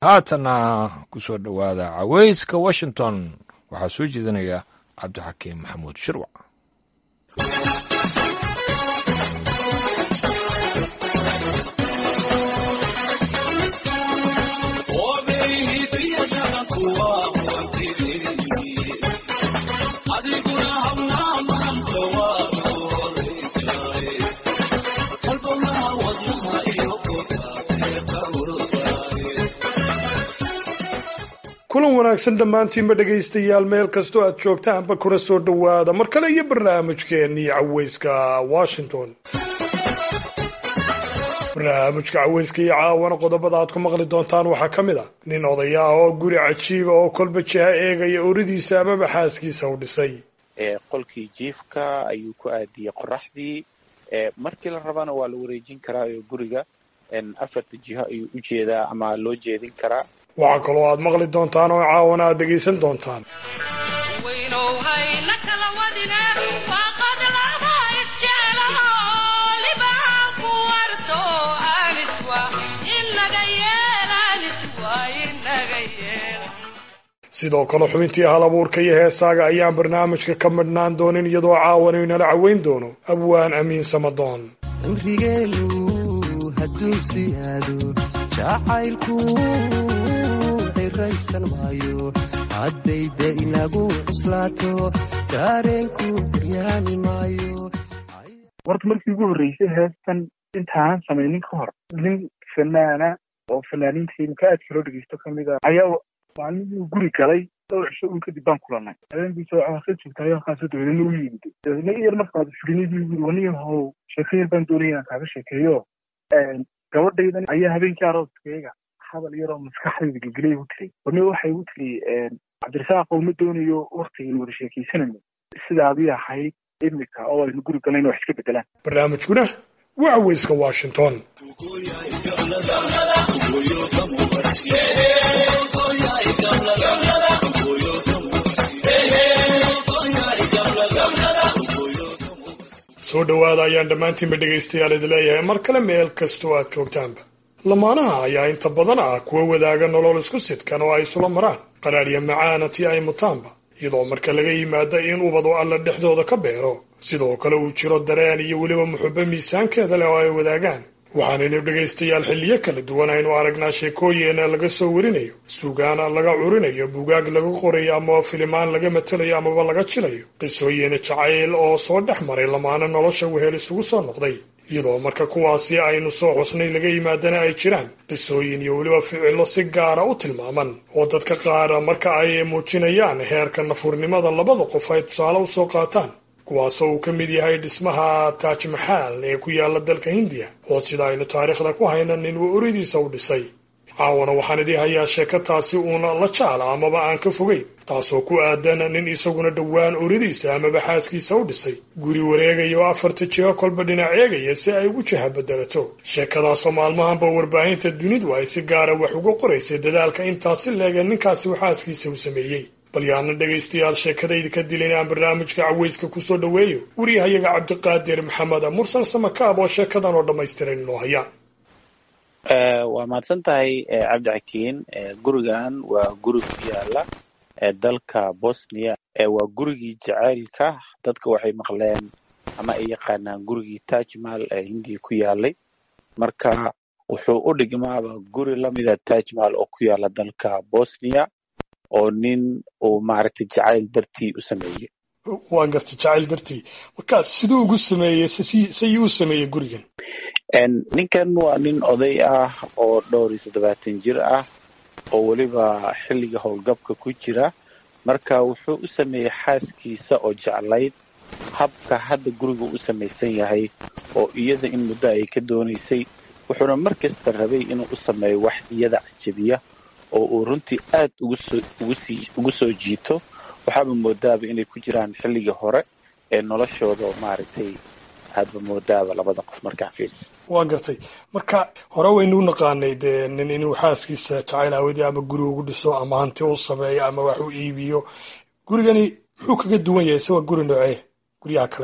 haatanna ku soo dhowaada caweyska washington waxaa soo jeedinaya cabdixakiim maxamuud shirwac kulan wanaagsan dhammaantiinba dhegaystayaal meel kastoo aad joogtaanba kuna soo dhowaada mar kale iyo barnaamijkeennii caweyska washington barnaamijka caweyska iyo caawana qodobada aad ku maqli doontaan waxaa ka mid a nin odaya ah oo guri cajiiba oo kolba jiha eegaya oridiisa amaba xaaskiisa u dhisay qolkii jiifka ayuu ku aadiyey qoraxdii markii la rabana waa la wareejin karaa oo guriga afarta jiho ayuu u jeedaa ama loo jeedin karaa waxaa kaloo aad maqli doontaan oo caawana aad dhegaysan doontaan sidoo kale xubintii hal abuurka iyo heesaaga ayaan barnaamijka ka midhnaan doonin iyadoo caawana inala caweyn doono abwaan amiin samadoon haddayda inagu cuslaato dareenku baryaami maayo warta markii ugu horreysay heestan intaanan samaynin ka hor nin fanaana oo fanaaniinta imka aadka loo dhegeysto kamid a ayaa maalmihii guri galay dhowr cisho un kadib baan kulanay habeenkiisa ka joogtay halkaasoo dabeedna u yimid dabeedna yar markaad fulinadii guri waniya how sheeko yar baan doonaya inaan kaaga sheekeeyo gabadhaydan ayaa habeenkii arooskeyga hadal yaroo maskaxdayda gelgelay igu tiri warni waxay igu tiri cabdirasaaq uma doonayo waktigan wada sheekaysanayno sidaadii ahayd imika oo aynu guri galayna wax iska bedelaan barnaamijkuna waa caweyska washington soo dhowaada ayaan dhammaantiinba dhegaystayaal idi leeyahay mar kale meel kastoo aad joogtaanba lamaanaha ayaa inta badan ah kuwa wadaaga nolol isku sidkan oo ay isula maraan qaraadhya macaana tii ay mutaanba iyadoo marka laga yimaado in ubadu alla dhexdooda ka beero sidoo kale uu jiro dareen iyo weliba muxubo miisaankeeda leh oo ay wadaagaan waxaanaynu dhegaystayaal xilliyo kala duwan aynu aragnaa sheekooyina laga soo warinayo sugaana laga curinayo bugaag laga qorayo amaba filimaan laga matelayo amaba laga jilayo qisooyina jacayl oo soo dhex maray lamaana nolosha wehel isugu soo noqday iyadoo marka kuwaasi aynu soo xusnay laga yimaadana ay jiraan qisooyin iyo weliba ficillo si gaara u tilmaaman oo dadka qaara marka ay muujinayaan heerka nafurnimada labada qof ay tusaale u soo qaataan kuwaasoo uu ka mid yahay dhismaha taaj maxaal ee ku yaala dalka hindiya oo sida aynu taariikhda ku hayna nin uu oridiisa u dhisay caawana waxaan idii hayaa sheeko taasi uuna la jaala amaba aan ka fogeyn taasoo ku aadan nin isaguna dhowaan oridiisa amaba xaaskiisa u dhisay guri wareegaya oo afarta jiho kolba dhinac eegaya si ay ugu jaha bedelato sheekadaasoo maalmahanba warbaahinta dunidu ay si gaara wax uga qoraysay dadaalka intaasi leega ninkaasi uu xaaskiisa u sameeyey bal yaana dhegaystayaal sheekadayda ka dilin aan barnaamijka caweyska kusoo dhoweeyo wariyahayaga cabdiqaadir maxamed mursal samakaab oo sheekadan oo dhammaystiran inoo haya waa mahadsan tahay cabdixakiin gurigan waa guri ku yaala dalka bosnia waa gurigii jacaylka dadka waxay maqleen ama ay yaqaanaan gurigii tajmal ee hindiya ku yaalay marka wuxuu u dhigmaaba guri lamida tajmal oo ku yaala dalka bosnia oo nin uu maaragtay jacayl dartii u sameeyey waa gartay jacayl dartii marka siduu ugu sameeyey sayuu u sameeyey gurigan ninkan waa nin oday ah oo dhowr iyo toddobaatan jir ah oo weliba xilliga howlgabka ku jira marka wuxuu u sameeyey xaaskiisa oo jeclayd habka hadda guriga u samaysan yahay oo iyada in muddo ay ka doonaysay wuxuuna mar kasta rabay inuu u sameeyo wax iyada cajabiya oo uu runtii aad ugu soo jiito waxaaba moodaaba inay ku jiraan xilligii hore ee noloshooda oo maaragtay aadba moodaaba labada qof markaa fiilis waa gartay marka hore waynu u naqaanay dee nin inuu xaaskiisa jacayl aawadii ama guri ugu dhiso ama hanti u sameeyo ama wax u iibiyo gurigani muxuu kaga duwan yahay se waa guri noocee guryaha kale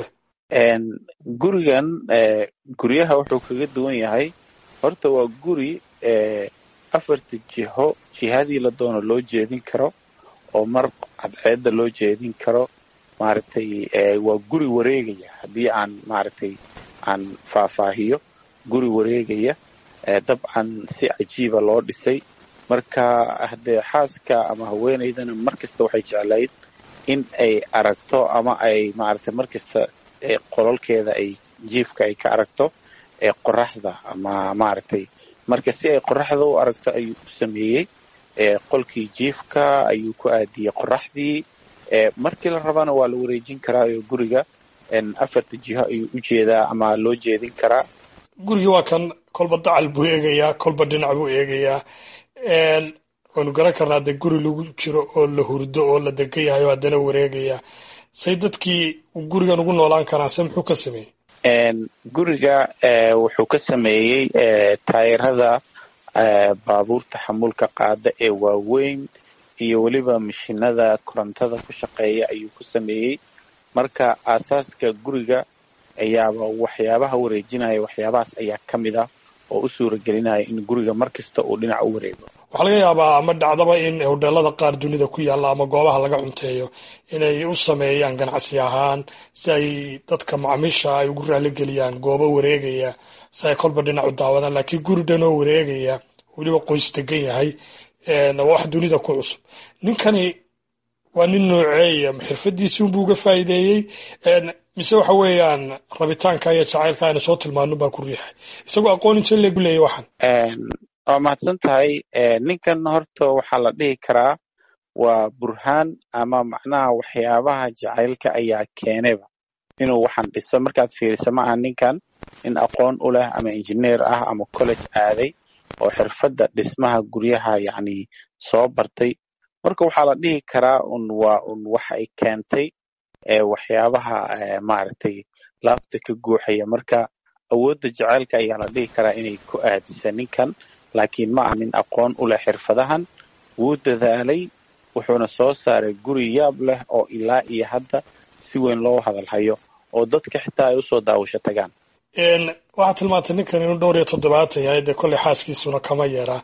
gurigan guryaha wuxuu kaga duwan yahay horta waa guri afarta jiho jihadii la doono loo jeedin karo oo mar cadceedda loo jeedin karo maaragtay waa guri wareegaya haddii aan maaragtay aan faahfaahiyo guri wareegaya dabcan si cajiiba loo dhisay marka haddee xaaska ama haweenaydana mar kasta waxay jeclayd in ay aragto ama ay maaragtay mar kasta qololkeeda ay jiifka ay ka aragto ee qoraxda ama maaragtay marka si ay qoraxda u aragto ayuu u sameeyey qolkii jiifka ayuu ku aadiyey qoraxdii markii la rabana waa la wareejin karaayo guriga afarta jiho ayuu u jeedaa ama loo jeedin karaa gurigii waa kan kolba dacal buu eegayaa kolba dhinac buu eegayaa waanu garan karnaa dee guri lagu jiro oo la hurdo oo la degan yahay oo haddana wareegaya say dadkii gurigan ugu noolaan karaan se muxuu ka sameeyey guriga wuxuu ka sameeyey taayirada baabuurta xamuulka qaada ee waaweyn iyo weliba mashinada korontada ku shaqeeya ayuu ku sameeyey marka aasaaska guriga ayaaba waxyaabaha wareejinaya waxyaabahaas ayaa ka mid ah oo u suura gelinaya in guriga mar kasta uu dhinac u wareego waxaa laga yaabaa ama dhacdaba in hodheelada qaar dunida ku yaalla ama goobaha laga cunteeyo inay u sameeyaan ganacsi ahaan si ay dadka macaamiisha ay ugu raaligeliyaan goobo wareegaya si ay kolba dhinac u daawadaan laakiin guri dhan oo wareegaya weliba qoys degan yahay waa wax dunida ku cusub ninkani waa nin nooceeya xirfadiisi unbuu uga faa'iideeyey mise waxa weeyaan rabitaanka iyo jacaylka ayna soo tilmaano baa ku riixay isagoo aqoon inta leegu leeyay waxan waa mahadsan tahay ninkan horta waxaa la dhihi karaa waa burhaan ama macnaha waxyaabaha jacaylka ayaa keenayba inuu waxaan dhiso markaad fiiriso ma aha ninkan nin aqoon u leh ama injineer ah ama college aaday oo xirfadda dhismaha guryaha yacni soo bartay marka waxaa la dhihi karaa un waa un waxa ay keentay waxyaabaha maaragtay laabta ka guuxaya marka awoodda jacaylka ayaa la dhihi karaa inay ku aadisa ninkan laakiin ma aha nin aqoon u leh xirfadahan wuu dadaalay wuxuuna soo saaray guri yaab leh oo ilaa iyo hadda si weyn loo hadalhayo oo dadka xitaa ay usoo daawasho tagaan waxaad tilmaantay ninkan inuu dhowr iyo toddobaatan yahay dee kolley xaaskiisuna kama yeeraa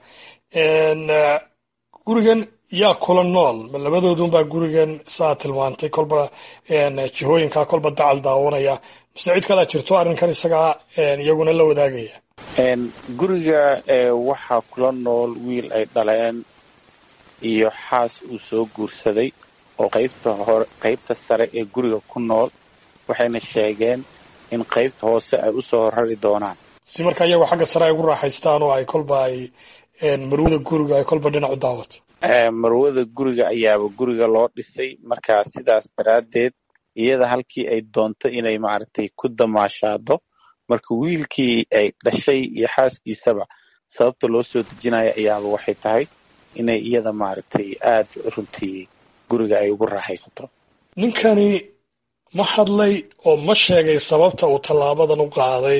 gurigan yaa kula nool labadoodunbaa gurigan saa tilmaantay kolba jihooyinkaa kolba dacal daawanaya mise cid kalaa jirto arrinkan isagaa iyaguna la wadaagaya guriga waxaa kula nool wiil ay dhaleen iyo xaas uu soo guursaday oo qaybta hore qaybta sare ee guriga ku nool waxayna sheegeen in qaybta hoose ay usoo rari doonaan si marka iyagu xagga sare ay ugu raaxaystaan oo ay kolba ay marwada guriga ay kolba dhinac u daawato marwada guriga ayaaba guriga loo dhisay marka sidaas daraaddeed iyada halkii ay doonto inay maaragtay ku damaashaado marka wiilkii ay dhashay iyo xaaskiisaba sababta loo soo dejinaya ayaaba waxay tahay inay iyada maaragtay aad runtii guriga ay ugu raaxaysato ninkani ma hadlay oo ma sheegay sababta uu tallaabadan u qaaday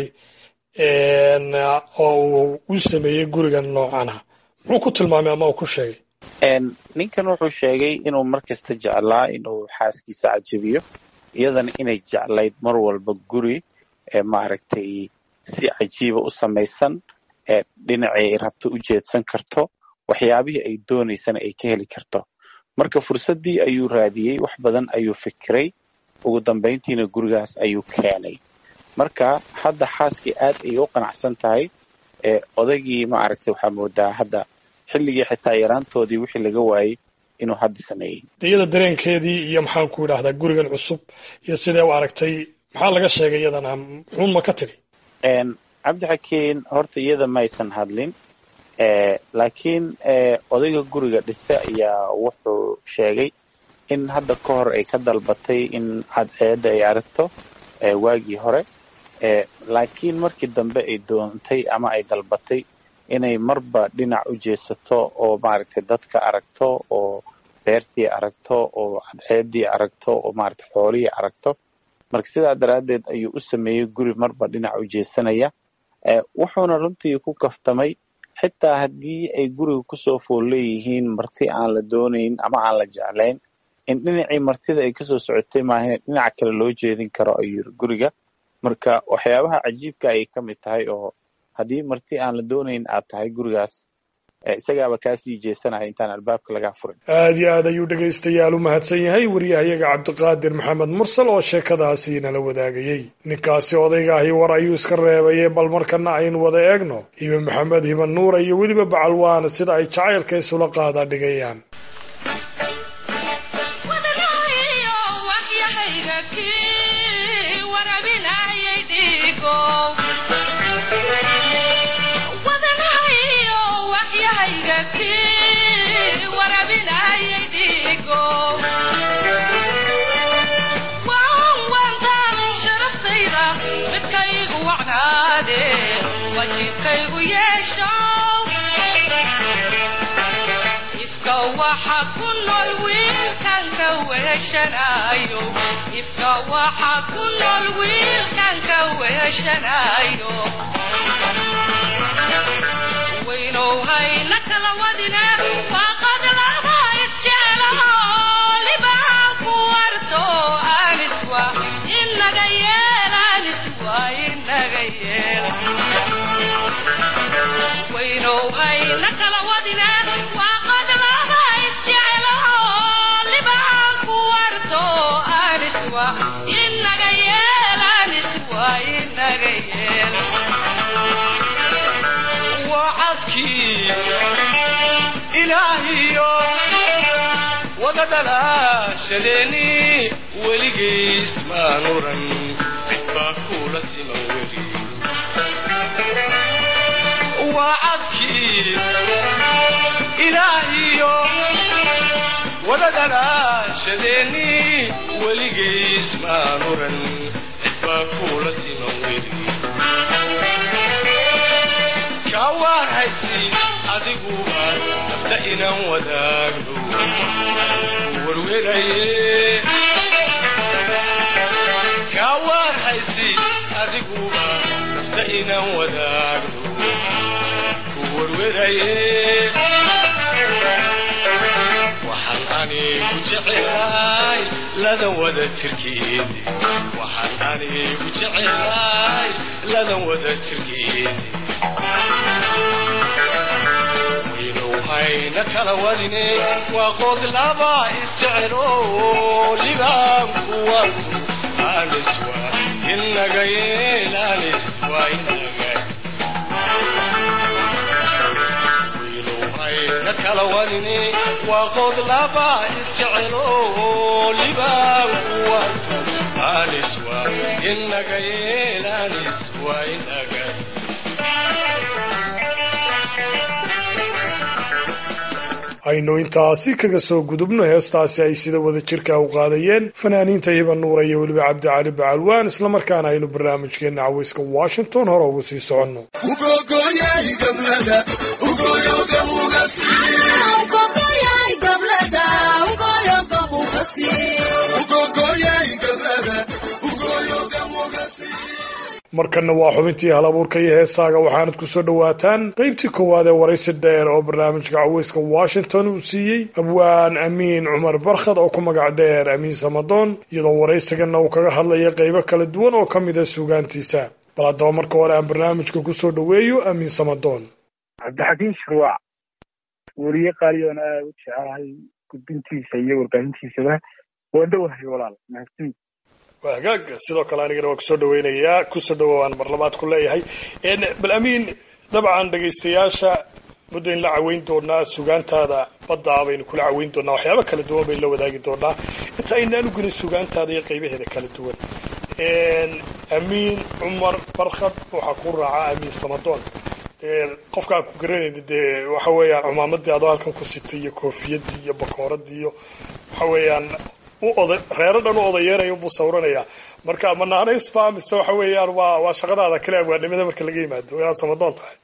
oo uu u sameeyey gurigan noocana muxuu ku tilmaamay ama uu ku sheegay ninkan wuxuu sheegay inuu mar kasta jeclaa inuu xaaskiisa cajabiyo iyadana inay jeclayd mar walba guri maaragtay si cajiiba u samaysan dhinacii ay rabto u jeedsan karto waxyaabihii ay doonaysana ay ka heli karto marka fursaddii ayuu raadiyey wax badan ayuu fikiray ugu dambayntiina gurigaas ayuu keenay marka hadda xaaskii aad ayay u qanacsan tahay odaygii maaragtay waxaa moodaa hadda xilligii xitaa yaraantoodii wixii laga waayey inuu hadda sameeyey iyada dareenkeedii iyo maxaan ku idhahdaa gurigan cusub iyo sidee u aragtay maxaa laga sheegay iyadana muxuun ma ka tiri cabdixakiin horta iyada maysan hadlin laakiin odayga guriga dhise ayaa wuxuu sheegay in hadda ka hor ay ka dalbatay in cadceedda ay aragto waagii hore laakiin markii dambe ay doontay ama ay dalbatay inay marba dhinac u jeesato oo maaragtay dadka aragto oo beertii aragto oo cadceeddii aragto oo maaragtay xoolihii aragto marka sidaa daraaddeed ayuu u sameeyey guri marba dhinac u jeesanaya wuxuuna runtii ku kaftamay xitaa haddii ay guriga kusoo fool leeyihiin marti aan la doonayn ama aan la jeclayn in dhinacii martida ay kasoo socotay maahan dhinaca kale loo jeedin karo ayuu yiri guriga marka waxyaabaha cajiibka ayay ka mid tahay oo haddii marti aan la doonayn aad tahay gurigaas isagaaba kaasii jeesanaya intaan albaabka lagaa furin aad iyo aad ayuu dhegaystayaal u mahadsan yahay wariyahayaga cabdiqaadir maxamed mursal oo sheekadaasi nala wadaagayey ninkaasi odayga ahi war ayuu iska reebaye bal markana aynu wada eegno hibe maxamed hiban nuura iyo weliba bacalwaana sida ay jacaylka isula qaada dhigayaan ifka waxa ku nool wiilkanka weeshanayo waynow hayna kala wadine waaqad laba isjeclaho libaan ku warto aniswa inaga yeel aniswa inaga yeel waynow hayna kala wadine waaqad laba isjeclaho libaan ku warto aniswa inaga yeel aniswa inaga yeel wacadkii ilaahiyo wada dhalaashadeeni weligiis maan oran cidbaa kula siman weli wacadkii ilaahiyo wada dhalaashadeeni weligiis maan oran cidbaa kula siman weli kawaan haysi adiguba nafta inaan wadaagno warweraye kawaan haysi adiguba nafta inaan wadaagno ku warweraye waxaan anigu jecelahay ladan wada tirkeedi waxaan anigu jecelahay ladan wada tirkeedi waynow hayna kala wadine waa qood laba isjecelo libaanku warku aniswa inaga yeel aniswa inaga waynow hayna kala wadine waa qood laba isjecelo libaanku warku aniswa inaga yeel aniswa inaga aynu intaasi kaga soo gudubno heestaasi ay sida wada jirka u qaadayeen fanaaniinta hiban nuura iyo weliba cabdicali bacalwaan islamarkaana aynu barnaamijkeena caweyska washington hore ugu sii soconno markanna waa xubintii hal abuurka iyo heesaaga waxaanad ku soo dhowaataan qaybtii koowaad ee waraysi dheer oo barnaamijka caweyska washington uu siiyey abwaan amiin cumar barkhad oo ku magac dheer amiin samadoon iyadoo waraysigana uu kaga hadlaya qaybo kala duwan oo ka mid a suugaantiisa bal haddaba marka hore aan barnaamijka ku soo dhoweeyo amiin samadoon cabdixakiin shirwac weriye qaaliyoona aad u jecelahay gudbintiisa iyo warbaahintiisaba waan dhowahay walaal mahadsanid waa hagaag sidoo kale anigana waa kusoo dhaweynayaa kusoo dhawowaan mar labaad ku leeyahay bal amiin dabcan dhegaystayaasha muddo in la caweyn doonaa sugaantaada baddaa baynu kula caweyn doonaa waxyaaba kala duwan baynu la wadaagi doonaa inta aynaan ugelin sugaantaada iyo qaybaheeda kala duwan amiin cumar barkhad waxaa ku raaca amiin samadoon qofka aan ku garanayni dee waxa weeyaan cumaamadii adoo halkan ku sitay iyo koofiyadii iyo bakooradii iyo waxa weeyaan reero dhan u odayeeraya buu sawiranayaa marka ma naanaysba mise waxa weeyaan waa waa shaqadaada kale abwaanimada marka laga yimaado inaad samadoon tahay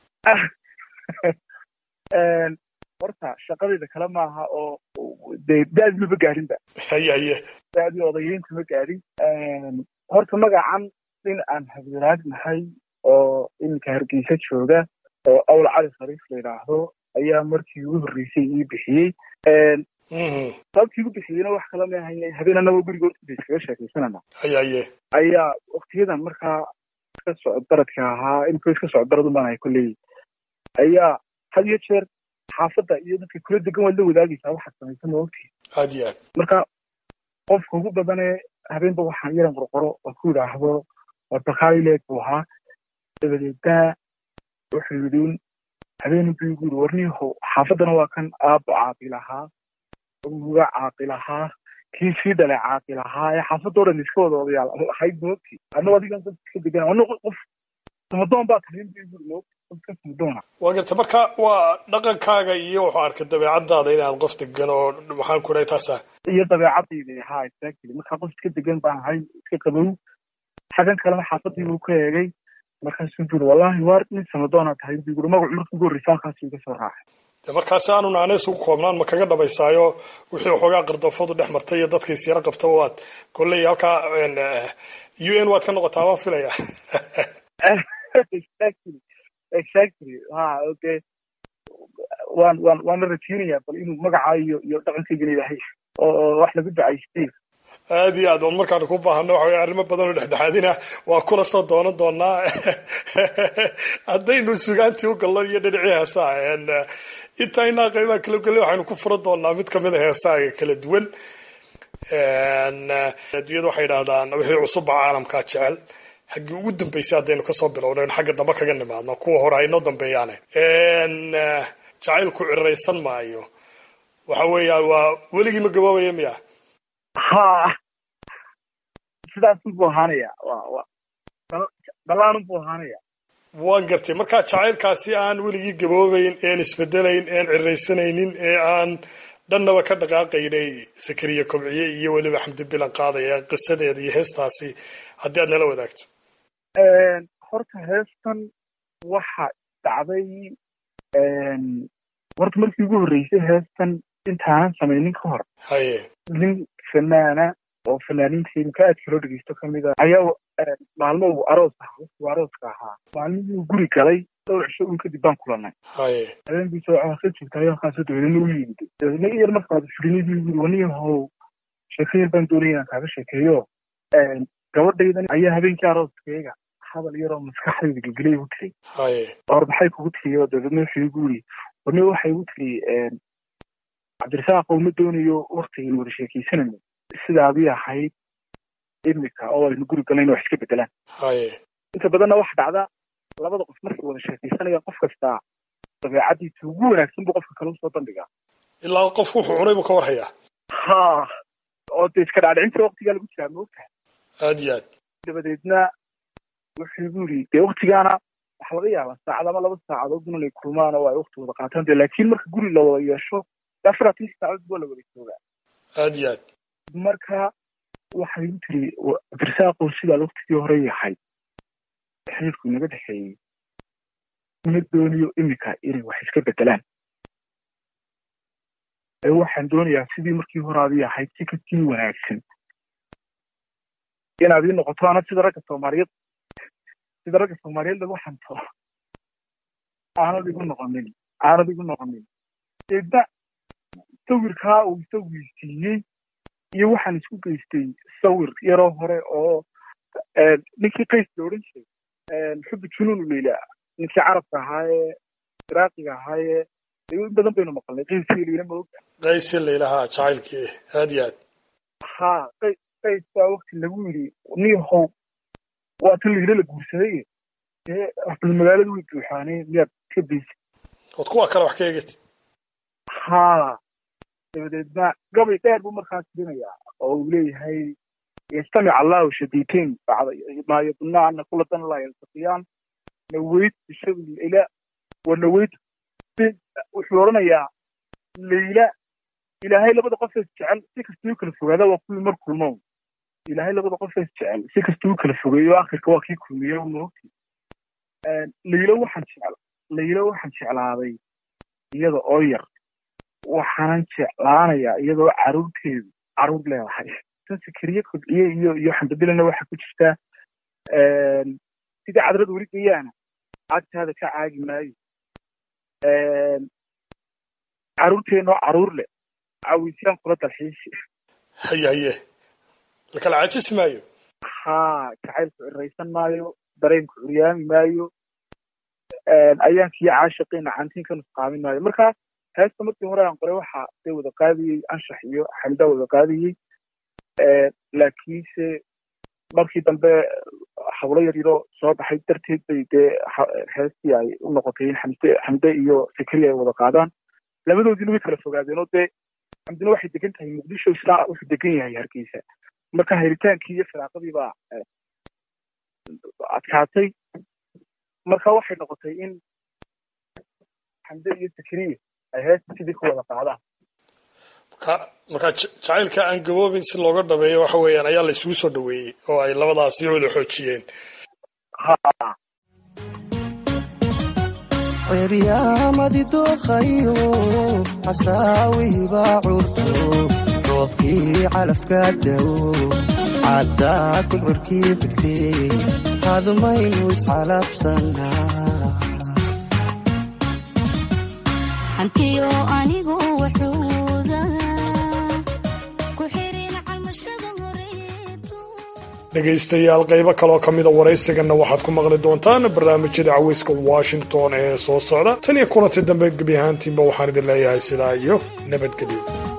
horta shaqadayda kale maaha oo dee da-di maba gaadhinba haye haye da-dii odayeynta ma gaadhin horta magacan in aan habdiraad nahay oo iminka hargeysa jooga oo awl cali khariif la yidhaahdo ayaa markii ugu horreysay ii bixiyey sababtii igu bixiyeyna wax kala maahayn habeen annagoo guriga hortiisa iskaga sheekaysanana haye haye ayaa waktiyadan markaa iska socod baradka ahaa imika iska socod barad umaan ahay kolley ayaa had iyo jeer xaafadda iyo dadka kula degan waad la wadaagaysaa waxaad samaysan maogtii aad iyo aad marka qofka ugu badanee habeenba waxaan yaran qorqoro oo ku yidhaahdo waa bakayleeg buu ahaa dabadeedna wuxuu yidhi habeen buu igu yidhi warniyahow xaafaddana waa kan aabbo caaqil ahaa uga caaqil ahaa kii sii dhalay caaqil ahaa ee xaafadda o dhan iska wada odayaal ahayd moogti anna adigan dad iska degan anna qof samadoon baa tahay buu igu yidhi moogti qofka samadoona waa garta marka waa dhaqankaaga iyo wuxuu arkay dabeecadaada inaad qof degan oo maxaan ku dhahay taasa iyo dabeecadayda ha exactly markaa qof iska degan baan ahay iska qabow xaggan kalena xaafadii buu ka eegay markaasuu buri wallahi waar nin samadoona tahay buu yiri magacu markii ugu horreysa halkaasuu iga soo raacay de markaasi aanu naaneys ugu koobnaan ma kaga dhabaysaayo wixii waxoogaa qardafadu dhex martay iyo dadka isyaro qabta waad kolley halkaa u n waad ka noqotaa waan filaya exactly exactly ha okay waan waan waana rajeynayaa bal inuu magaca iyo iyo dhaqankaygana ilaahay oo wax lagu ducaystay aad iyo aad oon markaanu ku baahano waxa weye arrimo badan oo dhexdhexaadina waa kula soo doonan doonaa haddaynu sugaantii u galno iyo dhinacii heesaha intaynaa qaybaha kala gallay waxaynu ku furan doonaa mid kamid a heesaha kala duwan adduunyada waxay idhahdaan wixii cusubba caalamkaa jecel xaggii ugu dambeysay haddaynu kasoo bilowno in xagga dambe kaga nimaadno kuwa hore aynoo dambeeyaane jacaylku ciraysan maayo waxa weeyaan waa weligii ma gaboobaya miya ha sidaasun buu ahaanaya wa wa dalaanun buu ahaanaya waan gartay marka jacaylkaasi aan weligii gaboobayn een isbedelayn een ciraysanaynin ee aan dhannaba ka dhaqaaqaynay sakariya kobciye iyo weliba xamdi bilan qaadaya qisadeeda iyo heestaasi haddii aad nala wadaagto horta heestan waxa dhacday horta markii ugu horreysay heestan intaanan samaynin ka hor haye nin fanaana oo fanaaniinta imka aadka loo dhegeysto kamid a ayaa maalmo uu aroos ahaa wuu arooska ahaa maalmihii uu guri galay dhowr cisho un kadib baan kulanay haye habeenkiisa waxaa ka joogta ayaa halkaasoo dabeedna u yimid dabeedna yar markaad firinidii yiri waniyahow sheeko yar baan doonaya inaan kaaga sheekeeyo gabadhaydan ayaa habeenkii arooskeyga hadal yaroo maskaxdayda gelgelay igu tiri haye or maxay kugu tiri oo dabeedna wuxuu igu yiri wani waxay igu tiri cabdirasaaq uma doonayo waktigan wada sheekaysanayno sidaadii ahayd imika oo aynu guri galayno wax iska bedelaan haye inta badanna waxa dhacda labada qof markay wada sheekaysanayaan qof kastaa dabeecadiisa ugu wanaagsan buu qofka kale usoo bandhigaa ilaa qofku wuxuu cunay buu ka warhayaa ha oo de iska dhaadhicinta waktigaa lagu jiraa maogtahay aad iyo aad dabadeedna wuxuu igu yiri dee waktigaana waxa laga yaabaa saacad ama laba saacadood inay kulmaan oo ay wakti wada qaataan de laakiin marka guri la wada yeesho afaratan saacadood waa la wada joogaa aad iyo aad marka waxay igu tiri cabdirasaaqow sidaad waktigii hore yahay xiriirku inaga dhexeeyey uma dooniyo imika inay wax iska bedelaan ee waxaan doonayaa sidii markii hore adii ahayd si kasii wanaagsan inaad ii noqoto ana sida ragga soomaaliyeed sida ragga soomaaliyeed lagu xanto aanad igu noqonin aanad igu noqonin eedna sawirkaa uu sawirsiiyey iyo waxaan isku geystay sawir yaroo hore oo ninkii qays la odhan jiray xubi junuun leyla ninkii carabka ahaa ee iraaqiga ahaa ee in badan baynu maqalnay qayskii leyla ma ogta qaysi laylahaa jacaylkii aad iyo aad ha qay qays baa wakti lagu yidhi niyahow waa tan leyla la guursaday dee bal magaalada way buuxaaneen miyaad ka beysa ood kuwa kale wax ka eegid ha dabadeedna gabay dheer buu markaas dirinayaa oo uu leeyahay yastamic allahu shadiitain maa yadunna ana kula dan laa yaltaqiyaan naweyt bishabi layla wa naweyt wuxuu odhanayaa layla ilaahay labada qofees jecel si kastuu kala fogaada waa kuwii mar kulmo ilaahay labada qofees jecel si kastuu kala fogeeyo akhirka waa kii kulmiye moogti laylo waxaan jecel laylo waxaan jeclaaday iyada oo yar waxaanan jeclaanayaa iyadoo caruurteedu caruur leedahay sakariye kobciye iyo iyo xamdabilana waxaa ku jirtaa sidii cadrad weli gayaana agtaada ka caagi maayo caruurteenoo caruur leh cawisyaan kula dalxiisi haye haye lakala caajisi maayo ha jacaylku ciraysan maayo dareenku curyaami maayo ayaankiyo caashiqiina cantiin ka nusqaamin maayo marka heesta markii hore aan qoray waxa dee wada qaadayey anshax iyo xamdaa wada qaadayey laakiinse markii dambe hablo yar yaro soo baxay darteed bay dee heestii ay u noqotay in xamde xamde iyo fikri ay wada qaadaan labadoodiina way kala fogaadeen oo dee xamdina waxay degan tahay muqdisho isla wuxuu degan yahay hargeysa marka helitaankii iyo firaaqadii baa adkaatay marka waxay noqotay in xamde iyo fikriye ay heesta sidii ku wada qaadaan marka marka jacaylka aan gaboobin si looga dhameeyo waxa weeyaan ayaa la isugu soo dhaweeyey oo ay labadaasi wada xoojiyeen ha ciryaamadi dooqayo xasaawihibaa curto roobkii calafka dawo caddaa kudcurkii figtee hadmaynu iscalabsanaa hantiyo anigu waxuuda ku xirin calmashada horeeto dhegaystayaal qaybo kaloo ka mida waraysigana waxaad ku maqli doontaan barnaamijyada caweyska washington ee soo socda tan iyo kulanti dambe gebi ahaantiinba waxaan idin leeyahay sidaa iyo nabadgelyo